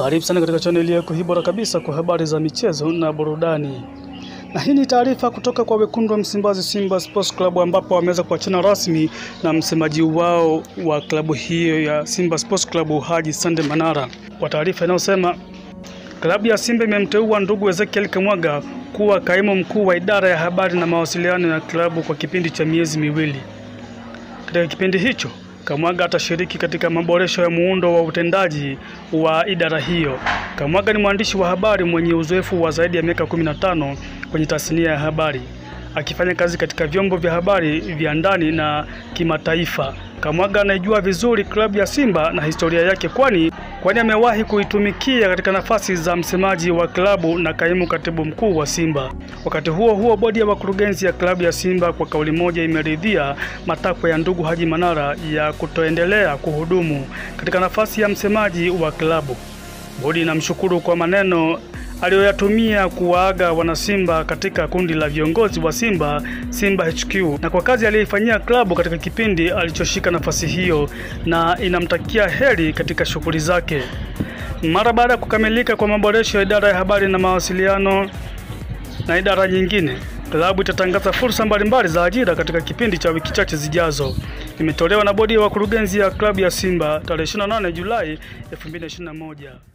Karibu sana katika chaneli yako hii bora kabisa kwa habari za michezo na burudani. Na hii ni taarifa kutoka kwa wekundu wa Msimbazi Simba Sports Club ambapo wameweza kuachana rasmi na msemaji wao wa klabu hiyo ya Simba Sports Club Haji Sande Manara, kwa taarifa inayosema klabu ya Simba imemteua ndugu Ezekiel Kamwaga kuwa kaimu mkuu wa idara ya habari na mawasiliano ya klabu kwa kipindi cha miezi miwili. Katika kipindi hicho Kamwaga atashiriki katika maboresho ya muundo wa utendaji wa idara hiyo. Kamwaga ni mwandishi wa habari mwenye uzoefu wa zaidi ya miaka 15 kwenye tasnia ya habari, akifanya kazi katika vyombo vya habari vya ndani na kimataifa. Kamwaga anaijua vizuri klabu ya Simba na historia yake, kwani kwani amewahi kuitumikia katika nafasi za msemaji wa klabu na kaimu katibu mkuu wa Simba. Wakati huo huo, bodi ya wakurugenzi ya klabu ya Simba kwa kauli moja imeridhia matakwa ya ndugu Haji Manara ya kutoendelea kuhudumu katika nafasi ya msemaji wa klabu. Bodi inamshukuru kwa maneno aliyoyatumia kuwaaga wanasimba katika kundi la viongozi wa Simba Simba HQ na kwa kazi aliyoifanyia klabu katika kipindi alichoshika nafasi hiyo, na inamtakia heri katika shughuli zake. Mara baada ya kukamilika kwa maboresho ya idara ya habari na mawasiliano na idara nyingine, klabu itatangaza fursa mbalimbali za ajira katika kipindi cha wiki chache zijazo. Imetolewa na bodi ya wakurugenzi ya klabu ya Simba tarehe 28 Julai 2021.